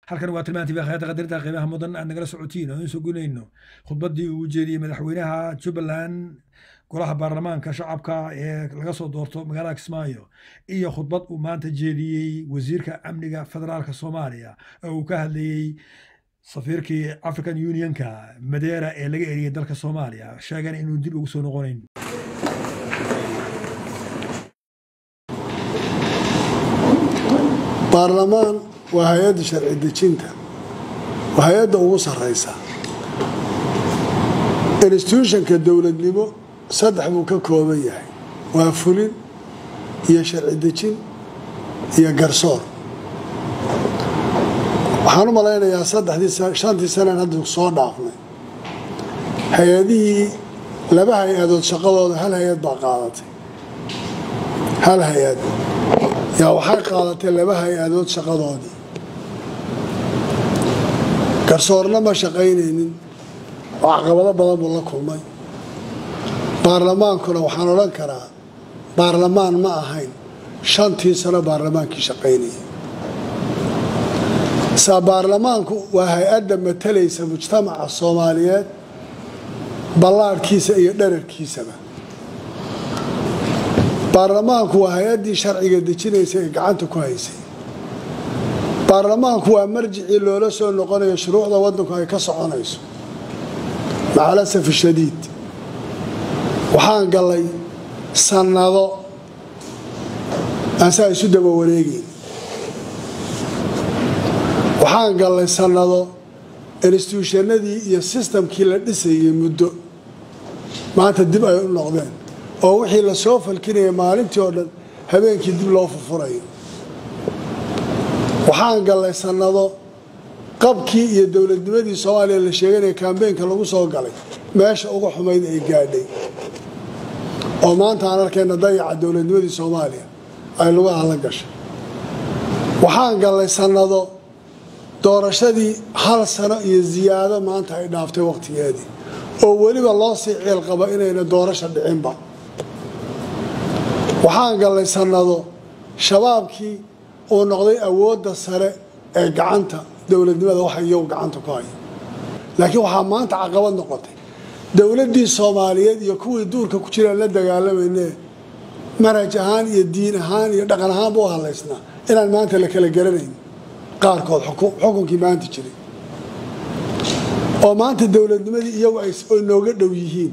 halkan waa tilmaantii khayada qadarta qiimaha mudan aan nagala socotiin oo insoo gunayno khudbaddii uu jeediyey madaxweynaha jubbaland golaha baarlamaanka shacabka ee laga soo doorto magaalada kismaayo iyo khudbad uu maanta jeediyey wasiirka amniga federaalka soomaaliya oo uu ka hadlayey safiirkii african unionka madeera ee laga eriyey dalka soomaaliya sheegan inuu dib ugu soo noqonayn baarlamaan waa hay-adda sharci dejinta waa hay-adda ugu sarreysa instituutionka dowladnimo saddex buu ka kooban yahay waa fulin iyo sharci dejin iyo garsoor waxaan u malaynayaa saddexdii shantii sanaan hadda soo dhaafnay hay-adihii laba hay-adood shaqadooda hal hay-ad baa qaadatay hal hay-ad yaa waxay qaadatay laba hay-adood shaqadoodii garsoorna ma shaqaynaynin oo caqabado badan buu la kulmay baarlamaankuna waxaan odhan karaa baarlamaan ma ahayn shantii sano baarlamaankii shaqaynayay saa baarlamaanku waa hay-adda matalaysa mujtamaca soomaaliyeed ballaadhkiisa iyo dherarkiisaba baarlamaanku waa hay-addii sharciga dejinaysa ee gacanta ku haysay baarlamaanku waa marjicii loola soo noqonayo shuruucda waddanku ay ka soconayso macalasaf shadiid waxaan gallay sannado aan saa isu daba wareegeyn waxaan gallay sannado instituushanadii iyo sistamkii la dhisayay muddo maanta dib ay u noqdeen oo wixii la soo falkinaya maalintii oo dhan habeenkii dib loo furfurayo waxaan gallay sannado qabkii iyo dowladnimadii soomaaliya la sheeganaya kambeynka lagu soo galay meesha uga xumayd ay gaadhay oo maanta aan arkayna dayaca dowladnimadii soomaaliya ay lagu ahla gashay waxaan gallay sannado doorashadii hal sano iyo ziyaado maanta ay dhaaftay wakhtigeedii oo weliba loo sii ciil qaba inayna doorasha dhicinba waxaan gallay sannado shabaabkii uu noqday awoodda sare ee gacanta dowladnimada waxa iyagu gacanta ku haya laakiin waxaa maanta caqabad noqotay dowladdii soomaaliyeed iyo kuwii duurka ku jiraan la dagaalamayne manhaj ahaan iyo diin ahaan iyo dhaqan ahaanba u hadlaysnaa inaan maanta la kala garanayn qaarkood xukunkii maanta jiray oo maanta dowladnimadii iyagu ay nooga dhow yihiin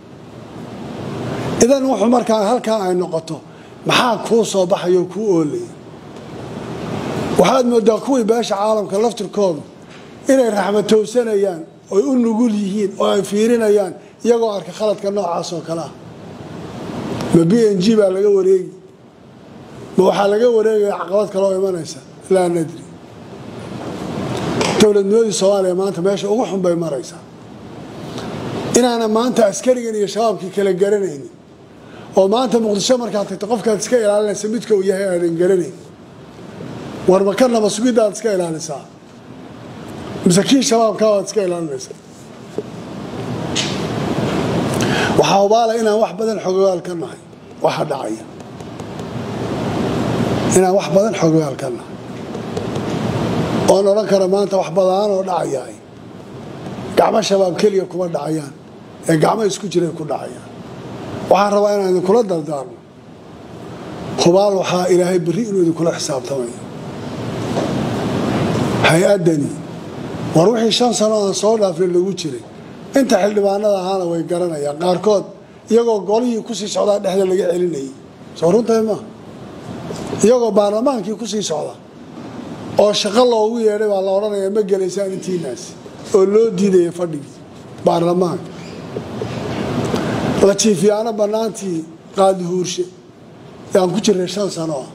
idan wuxuu markaa halkaa ay noqoto maxaa kuu soo baxaya oo kuu oolaya waxaad moodaa kuwii beesha caalamka laftirkoodu inay raxmatowsanayaan oy u nugul yihiin oo ay fiirinayaan iyagoo arka khaladka noocaas oo kale ah ma b n g baa laga wareegi ma waxaa laga wareegaya caqabad kale oo imanaysa laa nadri dowladnimadii soomaaliya maanta meesha ugu xun bay maraysaa inaana maanta askarigan iyo shabaabkii kala garanaynin oo maanta muqdisho markaad tagto qofkaad iska ilaalinaysa midka uu yahay aadan garanayn war makanaba sugidaad iska ilaalisaa mise kii shabaabkaa waad iska ilaalinaysaa waxaa hubaala inaan wax badan xogogaal ka nahay waxa dhacaya inaan wax badan xogogaal ka nahay oon odhan kara maanta wax badaanoo dhacayaay gacmo shabaab keliya kuma dhacayaan ee gacmo isku jiray ku dhacayaan waxaan rabaa inaan idinkula dardaarno hubaal waxaa ilaahay berri inuu idinkula xisaabtamayo hay-addani war wixii shan sano aan soo dhaafin lagu jiray inta xildhibaanada ahaana way garanayaan qaarkood iyagoo golihii kusii socdaa dhexda laga celinayay soo runtahay maa iyagoo baarlamaankii kusii socda oo shaqo loogu yeedhay baa la odhanayaa ma gelaysaan intiinaas oo loo diidaya fadhigii baarlamaanka la jiifiyaano bannaantii qaadihuurshe yaan ku jirnay shan sano ah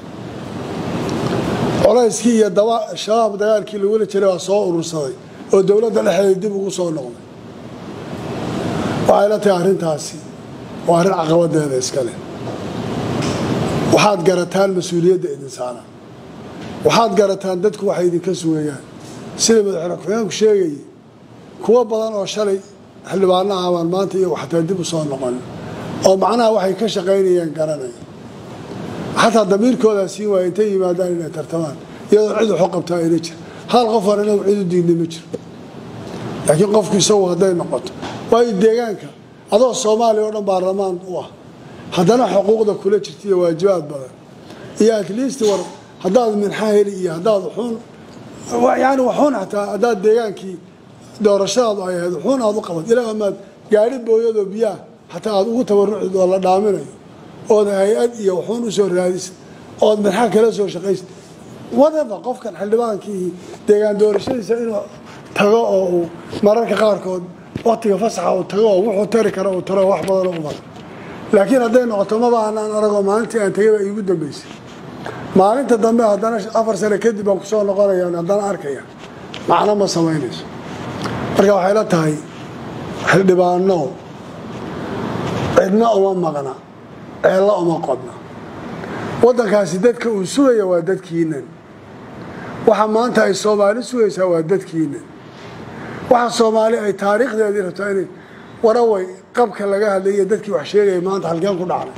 colayskii iyo shabaab dagaalkii lagula jiray waa soo urursaday oo dowladda dhexdeeda dib ugu soo noqday waxay la tahay arrintaasi waa arrin caqabadeeda iskale waxaad garataan mas-uuliyadda idin saaran waxaad garataan dadku waxay idinka sugayaan sida madaxweyne ku-xigeenku sheegayay kuwo badan oo shalay xildhibaano ahabaan maanta iyagu xataa dib u soo noqon oo macnaha waxay ka shaqaynayeen garanaya xataa damiirkoodaa siin waaya intay yimaadaan inay tartamaan iyadoo cid waxu qabtaa ayna jir hal qof hore inagu cid u diidnay ma jiro laakiin qofku isagu hadday noqoto waayo deegaanka adoo soomaaliya oo dhan baarlamaan u ah haddana xuquuqda kula jirta iyo waajibaad badan iyo at least war haddaad minxa heli iyo haddaad wuxuun yani wuxuun xataa haddaad deegaankii doorashadaadu ay ahayd wuxuun aad u qabat ilaa amaad gaari booyadoo biyaha xataa aad ugu tabarucid oo la dhaaminayo ood hay-ad iyo wuxuun usoo raadisa ood minxa kala soo shaqaysa whatever qofkan xildhibaankii deegaan doorashadiisa inuu tago oo uu mararka qaarkood waktiga fasaxa uu tago oo wuxuu tari kara uu taro wax badanoo u badan laakiin hadday noqoto maba anaan aragoo maalintii aan tegay baa iigu dambeysay maalinta dambe haddana afar sane kadib baan kusoo noqonaya haddana arkaya macno ma samaynayso marka waxay la tahay xildhibaano cidna uma maqna ceello uma qodna waddankaasi dadka uu sugaya waa dadkiinan waxa maanta ay soomaali sugaysaa waa dadkiinan waxa soomaali ay taariikhdeedii rabtaa inay waraway qabka laga hadlaya dadkii wax sheegaya maanta halkeen ku dhacnay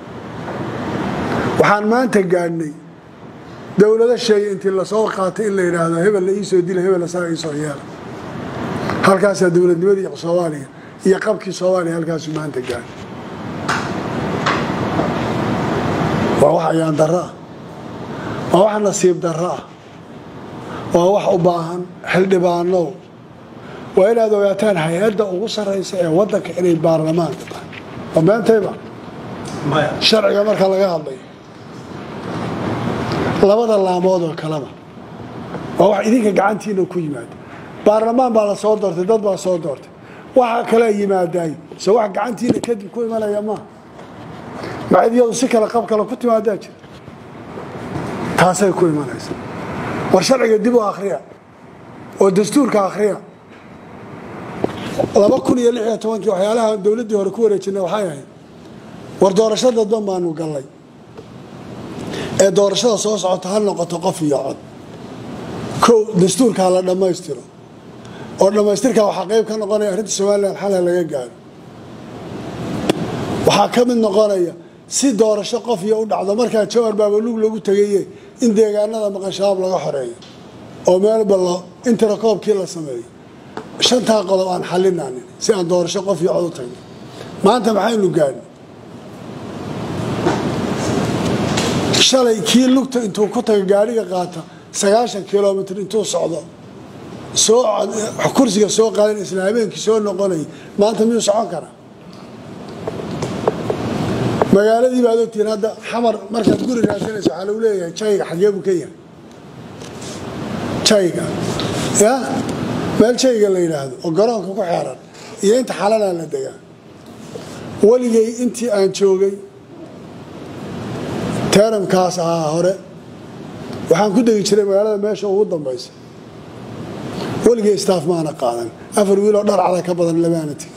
waxaan maanta gaadhnay dowlado sheegay intii lasoo qaatay in la yidhaahdo hebel la iisoo dila hebel saa iisoo yeela halkaasaa dowladnimadii soomaaliya iyo qabkii soomaaliya halkaasu maanta gaadhay waa wax ayaan darro ah waa wax nasiib darro ah waa wax u baahan xildhibaanow waa inaad ogaataan hay-adda ugu sarraysa ee waddanka inay baarlamaanka tahay waa beentayba sharciga marka laga hadlayo labada laamood oo kaleba waa wax idinka gacantiina ku yimaada baarlamaan baa la soo doortay dad baa soo doortay waxa kale yimaadaay se wax gacantiina kadib ku imanaya maaha macid iyadu si kale qab kale ku timaadaa jira taasay ku imanaysa war sharciga dib u akhriya oo dastuurka akhriya laba kun iyo lix iyo tobankii waxyaalaha dowladdii hore ku wareejinay waxay ahayd war doorasho dadban baanu gallay ee doorashada soo socota ha noqoto qof iyo cod kow dastuurkaa la dhammaystiro oo dhammaystirkaa waxaa qayb ka noqonaya arrinta somalilan xalha laga gaaro waxaa ka mid noqonaya si doorasho qof iyo u dhacdo markaa jawar baabalug lagu tegaye in deegaanada maqan shabaab laga xoreeyo oo meelba lo intirakoobkii la sameeyo shantaa qodob aan xalinaanin si aan doorasho qof iyo cod u tagno maanta maxaynu gaadhnay shalay kii lugta intuu ku taga gaariga qaata sagaashan kilomitr intuu socdo soo kursiga soo qaadan isla habeenkii soo noqonaya maanta miyuu socon karaa magaaladii baad ogtihiin hadda xamar markaad guri raadsanayso waxaa lagu leeyahay jayga xagee buu ka yahay jayga ya meel jayga la yidhaahdo oo garoonka ku xeeran iyo inta xalanaa la degaa weligay intii aan joogay teeramkaas ahaa hore waxaan ku degi jiray magaalada meesha ugu dambaysa weligay staaf maana qaadan afar wiiloo dharcada ka badan lamaana tegin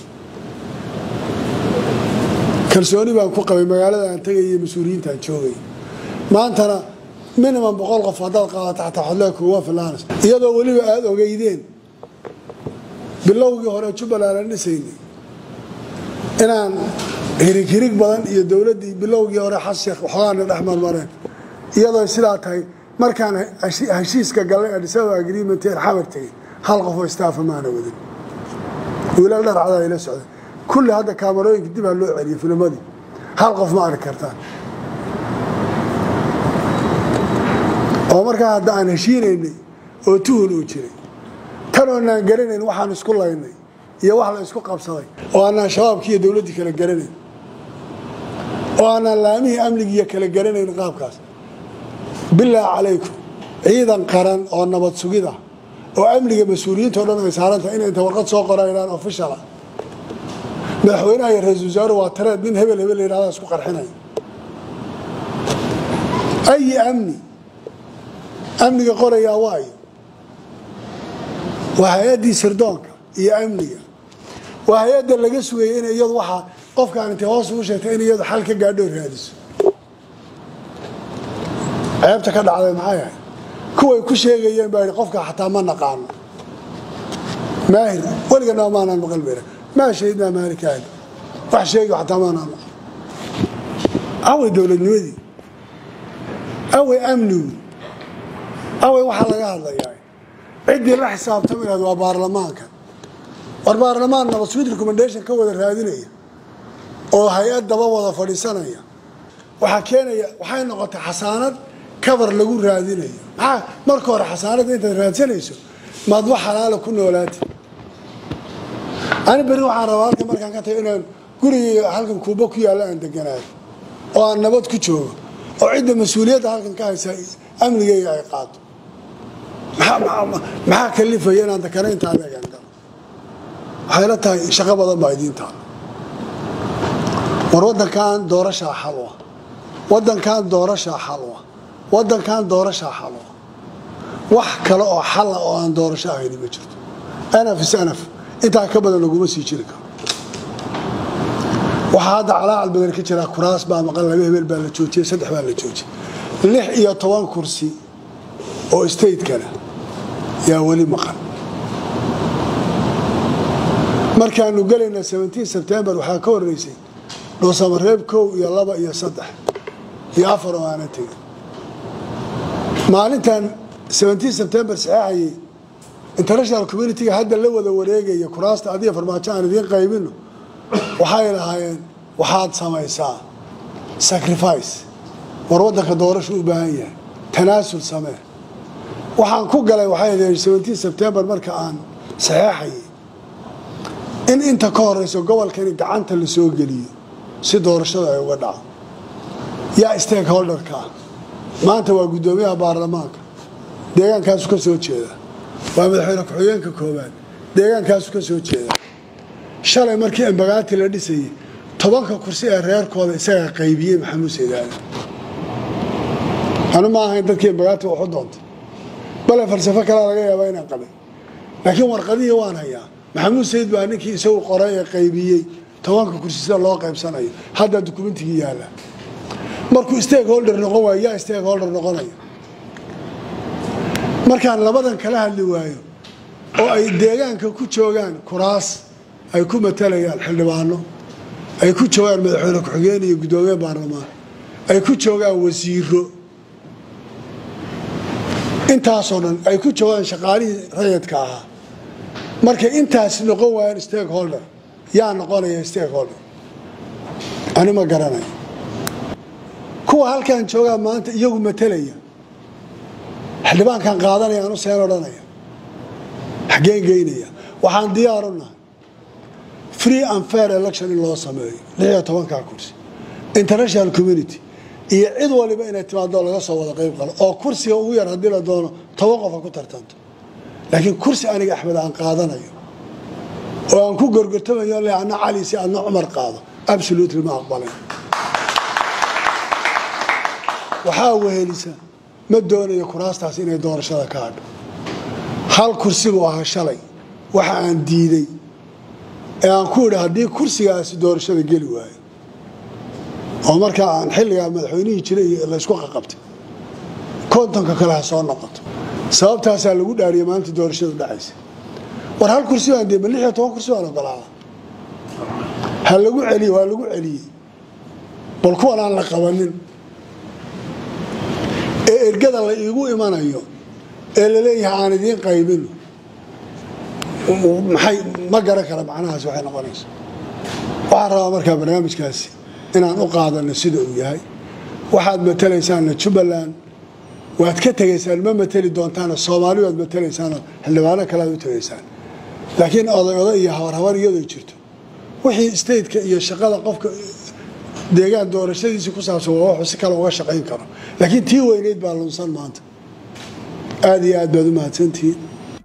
kalsooni baan ku qabay magaalada aan tegaya mas-uuliyiintaan joogay maantana minimum boqol qof haddaad qaadato xataa xodlee kuwa filaans iyadoo weliba aada ogeydeen bilowgii hore jubbaland aan dhisaynay inaan hirig hirig badan iyo dowladdii bilowgii hore xasheekh waxoogaana dhex marmareen iyadoo sidaa tahay markaan heshiiska gallay adisaba agreement een xamar tegay hal qofoo staafa maana wadin wiilal dharcada ay la socdeen kulli hadda kaamarooyinka dib ha loo celiyo filmadii hal qof ma arki kartaan oo markaa hadda aan heshiinaynay oo tuhun uu jiray tan oonaan garanayn waxaan isku laynay iyo wax la isku qabsaday oo aanaan shabaabkii iyo dowladdii kala garanayn oo aanaan laamihii amnigiiyo kala garanayn qaabkaas bilaahi calaykum ciidan qaran oo nabad sugid ah oo amniga mas-uuliyiinta o dhan ay saarantahay inay inta warqad soo qoraynaan official ah madaxweynaha iyo ra-isul wasaaru waa tareed nin hebel hebel la yidhahda isku qarxinaya ayi amni amniga qorayaa waayo waa hay-addii sirdoonka iyo amniga waa hay-adda laga sugayay in iyadu waxaa qofkaan intay hoos ugu sheegtay in iyadu xal ka gaadhoo raadiso ceebta ka dhacday maxay ahayd kuway ku sheegayeen baa yidhi qofka xataa ma naqaano maahir weliganaa maanaan maqal bera maa shahidnaa maalikaahi wax sheegi xataa maanaan maqal away dowladnimadii away amnigu away waxaa laga hadlayaa ciddii la xisaabtami lahayd waa baarlamaanka war baarlamaan nabad sweet recommendation ka wada raadinaya oo hay-ad daba wada fadhiisanaya waxaa keenaya waxay noqotay xasaanad kabar lagu raadinayo maxaa marka hore xasaanadda intaad raadsanayso maad wax xalaala ku noolaati ani berri waxaan rabaa halkan markaan ka tago inaan gurigii halkan kuuba ku yaalla aan deganaayo oo aan nabad ku joogo oo cidda mas-uuliyadda halkan ka haysa amnigeyga ay qaado maxaa kalifaya inaan dakana inta adeegan galo waxay la tahay shaqo badan baa idiin taala war wadankan doorashaa xalwa wadankan doorashaa xalwa wadankan doorashaa xalwa wax kale oo xalla oo aan doorasho ahayni ma jirto anaf is anaf intaa ka badan laguma sii jiri karo waxaa hadda calaacal badan ka jira kuraas baa maqan laba hebel baa la joojiyey saddex baa la joojiyey lix iyo toban kursi oo stateskana yaa weli maqan markaanu gelayna sebtembar waxaa ka horeysay dhuusamareeb kow iyo laba iyo saddex iyo afar oo aana tegin maalintan sebtembar saxeexayay international communitiga hadda la wada wareegaya kuraasta adiga farmaajo aan idiin qaybino waxay lahaayeen waxaad samaysaa sacrifice war wadanka doorashu u baahan yahay tanaasul samee waxaan ku galay waxay sebtembar marka aan saxeexayay in inta ka horeyso gobolkani gacanta la soo geliyo si doorashada ay uga dhaco yaa stakeholderka ah maanta waa guddoomiyaha baarlamaanka deegaankaasu ka soo jeeda waa madaxweyne ku-xigeenka koowaad deegaankaasu ka soo jeeda shalay markii embagaati la dhisayay tobanka kursi ee reerkooda isagaa qaybiyey maxamuud saydaali anu ma ahayn dadkii embagaati waxu doontay bale falsafo kalea laga yaabaa inaan qabay laakiin warqadihii waan hayaa maxamuud sayid baa ninkii isagu qoray ee qaybiyey tobanka kursi sida loo qaybsanayo haddaa dukumentigii yaalla markuu stakeholder noqon waayo yaa stakeholder noqonaya markaan labadan kala hadli waayo oo ay deegaanka ku joogaan kuraas ay ku matalayaan xildhibaano ay ku joogaan madaxweyne ku-xigeen iyo guddoomiye baarlamaan ay ku joogaan wasiiro intaasoo dhan ay ku joogaan shaqaalihii rayadka ahaa markay intaas noqon waayaan stakeholder yaa noqonaya stakeholder ani ma garanayo kuwa halkan joogaa maanta iyagu matalaya xildhibaankan qaadanaya anu seen odhanaya xaggeen geynaya waxaan diyaaru nahay free and fair election in loo sameeyo lix iyo tobankaa kursi international community iyo cid waliba inay timaado laga soo wada qayb qalo oo kursiga ugu yar haddii la doono toban qofa ku tartanto laakiin kursi aniga axmed aan qaadanayo oo aan ku gorgortamayo le ana cali si adna cumar qaado absolutely ma aqbalin waxaa wehelisa ma doonayo kuraastaas inay doorashada ka hadho hal kursi buu ahaa shalay waxa aan diiday ee aan ku idhi haddii kursigaasi doorashada geli waayo oo markaa aan xilligaa madaxweynihii jiray laysku qaqabtay kontonka kale ha soo noqoto sababtaasaa lagu dhaariyay maalinta doorashadu dhacaysa war hal kursi baan dee ma lix iyo toban kursi baan ogolaada ha lagu celiye waa lagu celiyey bal kuwan aan la qabanin ee ergada la iigu imanayo ee laleeyahay aan idiin qaybino maxay ma garan kara macnahaas waxay noqonaysa waxaan rabaa markaa barnaamijkaasi inaan u qaadano sida uu yahay waxaad matalaysaanna jubbaland waad ka tegaysaan ma mateli doontaana soomaali waad matalaysaanoo xildhibaano kale aad u tegaysaan laakiin oday oday iyo habarhabar iyadoo jirto wixii stateka iyo shaqada qofka deegaan doorashadiisii ku saabsan waa wuxuu si kale uga shaqayn karo laakiin tii weyneyd baa lunsan maanta aada iyo aad baad u mahadsantihiin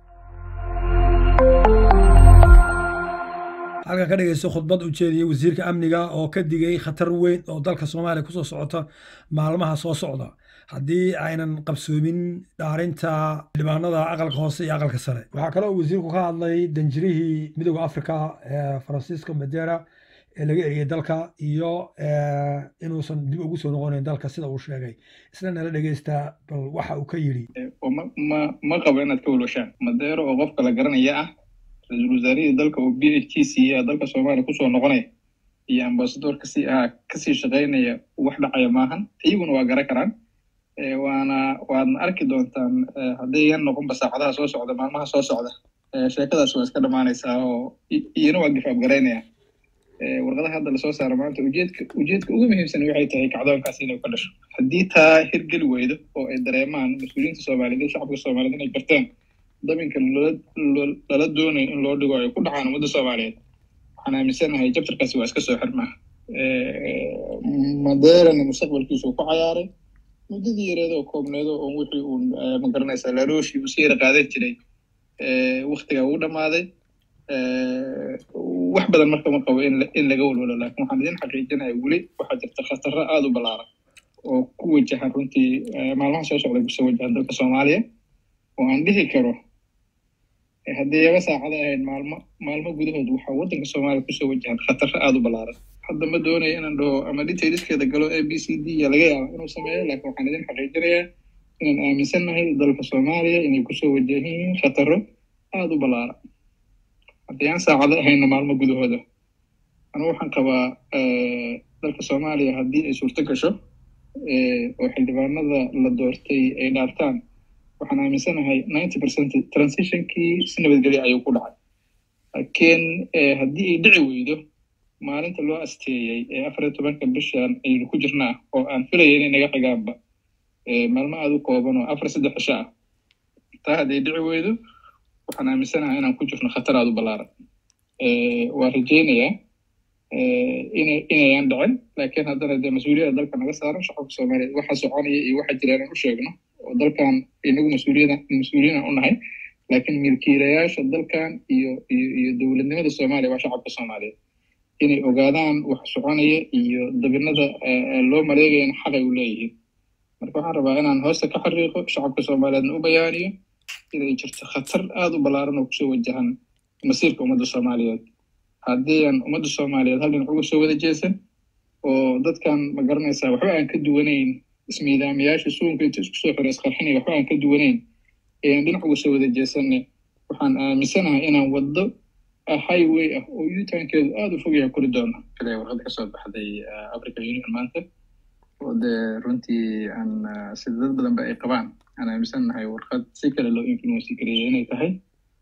halkan ka dhegeysto khudbad u jeediyey wasiirka amniga oo ka digay khatar weyn oo dalka soomaaliya kusoo socota maalmaha soo socda haddii aynan qabsoomin dhaarinta xildhibaanada aqalka hoose iyo aqalka sare waxaa kale oo wasiirku ka hadlay danjirihii midooda africa ee francisco madera ee laga eriyey dalka iyo inuusan dib ugu soo noqonayn dalka sida uu sheegay isna nala dhegeysta bal waxa uu ka yidhi ma qabo inaad ka walwashaan madeero oo qofka la garanaya ah ra-iisul wasaarihii dalka oo b h t siiya dalka soomaaliya kusoo noqonaya iyo ambasador kasii ahaa kasii shaqaynaya wax dhacaya maahan iyaguna waa garan karaan waana waadna arki doontaan haddayan noqonba saacadaha soo socda maalmaha soo socda sheekadaas waa iska dhammaanaysaa oo iyana waa gifaab garaynaya warqadaha hadda lasoo saaro maanta ujeedka ujeedka ugu muhiimsan waxay tahay kacdoonkaas inay ka dhasho haddii taa hirgeli weydo oo ay dareemaan mas-uuliyiinta soomaaliyeed iyo shacabka soomaaliyeed inay garteen dabinka lala doonayo in loo dhigo ay ku dhacaan ummadda soomaaliyeed waxaan aaminsanahay jabtarkaasi waa iska soo xirmaa madeerana mustaqbalkiisu ku cayaaray muddadii yareed oo koobneedo oo wixii uu magaranaysaa larooshii uu siyara qaadan jiray waktiga uu dhammaaday wax badan marka ma qabo in laga walwalo laakiin waxaan idin xaqiijinaya weli waxaa jirta khataro aada u ballaaran oo ku wajahan runtii maalmaha soo socda kusoo wajahan dalka soomaaliya oo aan dhihi karo haddii yaba saacada ahayd maalmo maalmo gudahood waxaa waddanka soomaaliya kusoo wajahan khataro aada u ballaaran hadda ma doonayo inaan dhaho ama detailskeeda galo a b c d ya laga yaaba inuu sameeyo laakiin waxaan idin xaqiijinayaa inaan aaminsannahay dalka soomaaliya inay kusoo wajahan yihiin khataro aada u ballaaran haddii aan saacado ahayna maalmo gudahooda anu waxaan qabaa dalka soomaaliya haddii ay suurto gasho oo xildhibaanada la doortay ay dhaartaan waxaan aaminsanahay ninety percent transitionkii si nabadgelya ayuu ku dhacay laakiin haddii ay dhici weydo maalinta loo asteeyey ee afar iyo tobanka bishan aynu ku jirnaa oo aan filaya inay naga xigaanba maalmo aada u kooban oo afar saddex cisho ah taa hadday dhici weydo waxaan aaminsanahay inaan ku jirno khatar aada u ballaaran waa rajeynayaa ina inayaan dhicin laakiin haddana dee mas-uuliyadda dalka naga saaran shacabka soomaaliyeed waxa soconaya iyo waxa jira inaan u sheegno oo dalkan inagu mas-uuliyada mas-uuliyinan u nahay laakiin milkiilayaasha dalkan iyo iyo iyo dowladnimada soomaaliya waa shacabka soomaaliyeed inay ogaadaan wax soconaya iyo dabinada loo maleegayana xaqay u leeyihiin marka waxaan rabaa inaan hoosta ka xariiqo shacabka soomaaliyeedna u bayaaniyo inay jirto khatar aada u ballaaran oo kusoo wajahan masiirka ummadda soomaaliyeed haddii aan ummadda soomaaliyeed hal dhinac uga soo wada jeesan oo dadkan ma garanaysaa waxba aan ka duwanayn ismiidaamayaasha suunka inta isku soo xira isqarxinaya waxba aan ka duwanayn ee aan dhinac uga soo wada jeesanne waxaan aaminsanahay inaan waddo highway ah oo yutankeedu aada u fogyaha kori doono kale warqadda kasoo baxday african union maanta oo dee runtii aan sida dad badan ba ay qabaan aan aaminsannahay warqad si kale loo influenci gareeya inay tahay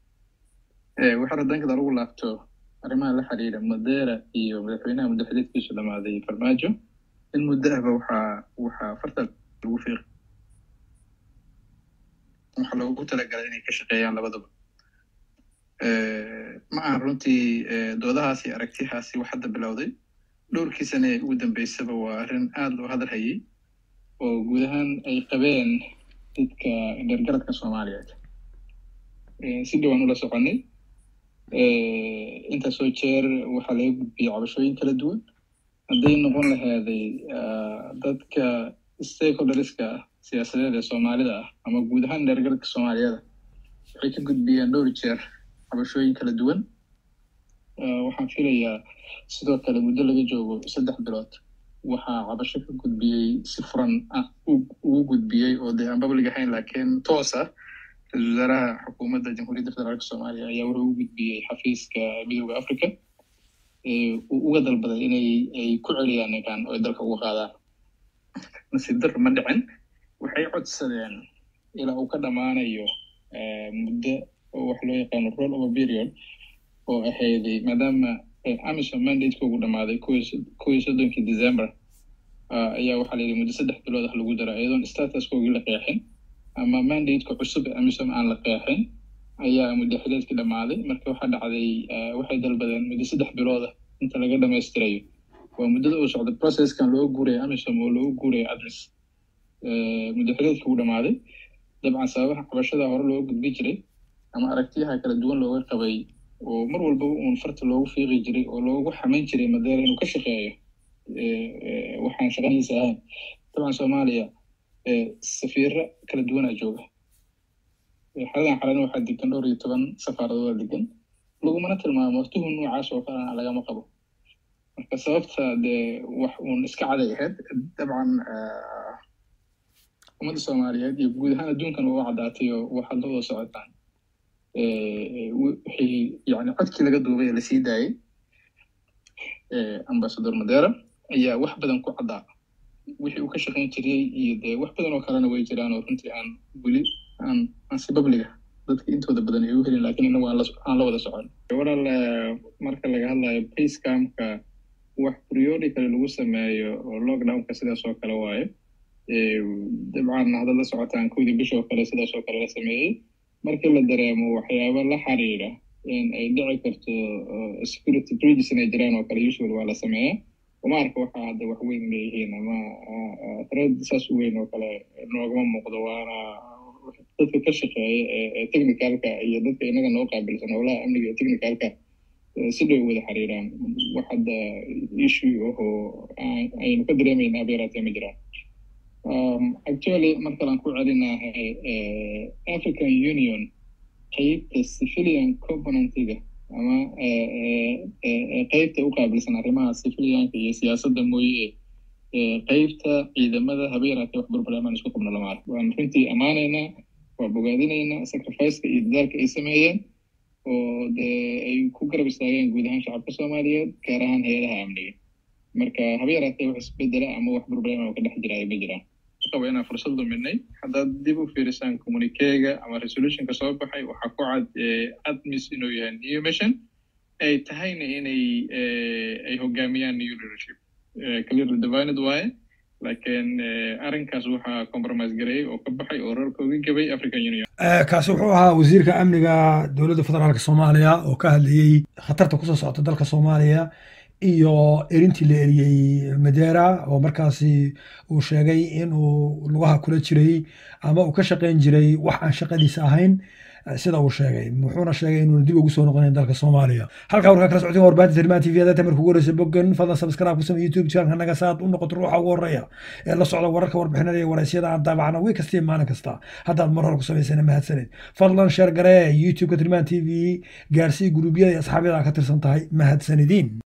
waxaa radankada lagu laabto arrimaha la xiriira madeera iyo madaxweynaha muddaxididkiisu dhamaaday farmaajo in muddo ahba waxaa waxaa farta lagu fiiq waxaa loogu talagalay inay ka shaqeeyaan labadaba ma ahan runtii doodahaasi aragtiyahaasi wax hadda bilowday dhowrkii sane ee ugu dambeysaba waa arrin aada loo hadal hayay oo guud ahaan ay qabeen dadka dheergaradka soomaaliyeed si dhowaan ula soconay intaasoo jeer waxaa laga gudbiyey cabashooyin kala duwan hadday noqon lahaaday dadka stakeholderska siyaasadeed ee soomaalida ah ama guud ahaan dheergaradka soomaaliyeeda waxay ka gudbiyeen dhowr jeer cabashooyin kala duwan waxaan filayaa sidoo kale muddo laga joogo saddex bilood waxaa cabasho ka gudbiyey si furan ah ugu gudbiyey oo dee aan bablig ahayn laakiin toos ah ra-isul wasaaraha xukuumadda jamhuuriyadda federaalka soomaaliya ayaa wuxuu u gudbiyey xafiiska midooda africa uu uga dalbaday inay ay ku celiyaan ninkan oo ay dalka uga qaadaan nasiib dar ma dhicin waxay codsadeen ilaa uu ka dhammaanayo muddo oo wax loo yaqaano roll over period oo ahayday maadaama amison mandate ugu dhamaaday kow iyo soddonkii december ayaa waxaa la yidhi muddo saddex bilood ah lagu dara iyadoon statuskoogii la qeexin ama mandate-ka cusub ee amisom aan la qeexin ayaa muddo xileedkii dhammaaday marka waxaa dhacday waxay dalbadeen muddo saddex bilooda inta laga dhamaystirayo waa muddada uu socda processkan loo guuraya amisom oo loogu guuraya adres muddo xileedkii uu dhammaaday dabcan sababaha cabashada hore looga gudbi jiray ama aragtiyaha kala duwan looga qabay oo mar walbaba uun farta loogu fiiqi jiray oo loogu xamayn jiray madeera inuu ka shaqeeyo waxaan shaqadiisa ahayn dabcan soomaaliya safiiro kala duwanaa jooga xaladan xalana waxaa degan dhowr iyo toban safaaradooda degan lagumana tilmaamo tuhun noocaas oo kalena lagama qabo marka sababta dee wax uun iska caday ahayd dabcan ummadda soomaaliyeed iyo guud ahaan adduunkan waa u caddaatay oo waxaad la wada socotaan wixii yani codkii laga duubay ee lasii daayey ambasador madera ayaa wax badan ku caddaa wixii uu ka shaqayn jiray iyo dee wax badan oo kalena way jiraan oo runtii aan weli aan aan si babliga dadka intooda badan ay u helin laakiin inagu aan la aan la wada socon walaal marka laga hadlayo basecamka wax periodically lagu sameeyo oo lockdownka sidaas oo kale waaye dabcan haddaad la socotaan kowdii bish oo kale sidaas oo kale la sameeyey markii la dareemo waxyaaba la xiriira in ay dhici karto security breaches inay jiraan oo kale usual waa la sameeyaa uma arka waxa hadda wax weyn leeyihiin ama thread saas u weyn oo kale noogama muuqdo waana dadka ka shaqeeya ee technicalka iyo dadka inaga noo qaabilsan howlaha amniga iyo technicalka si dhow wada xiriiraan wax hadda issue ahoo aynu ka dareemayna abeeraatee ma jiraan actually markalaan ku celinahay african union qeybta civilian componentiga ama qeybta u qaabilsan arrimaha civilianka iyo siyaasadda mooye qeybta ciidamada habeeraatee wax burbuleemaan isku qabno lama arko waan runtii ammaanaynaa waa bogaadinaynaa sacrificeka iyo dadaalka ay sameeyeen oo dee ay ku garab istaageen guud ahaan shacabka soomaaliyeed gaar ahaan hay-adaha amniga marka habeeraatee wax isbedela ama wax burbuleema oo ka dhex jira ay ma jiraan qaba inaan fursad luminay haddaad dib u fiirisaan communiquega ama resolutionka soo baxay waxaa ku cad admis inuu yahay new mission ay tahayna inay ay hogaamiyaan new leadership clearly divined waaye laakiin arrinkaas waxaa compromise gareeyey oo ka baxay oo roorka uga gabay african union kaasi wuxuu ahaa wasiirka amniga dowladda federaalka soomaaliya oo ka hadlayey khatarta kusoo socota dalka soomaaliya iyo erintii la eriyey madera oo markaasi uu sheegay inuu lugaha kula jiray ama uu ka shaqayn jiray wax aan shaqadiisa ahayn sida uu sheegay wuxuuna sheegay inuuna dib ugu soo noqonayn dalka soomaaliya halkaa warkaa kala socotiin warbaahinta tirimaan tv hadda marka ugu horeysa bogan fadlan subscribe ku samey youtube channelka naga saad u noqoto ruuxa ugu horeeya ee la socda wararka warbixinada iyo waraysyada aan daabacna wiil kasta iyo maalin kasta haddaad mar hore ku samaysana mahadsanid fadlan sheer garee youtubeka tirimaan tv gaarsii guruubyada iyo asxaabyada ka tirsan tahay mahadsanidin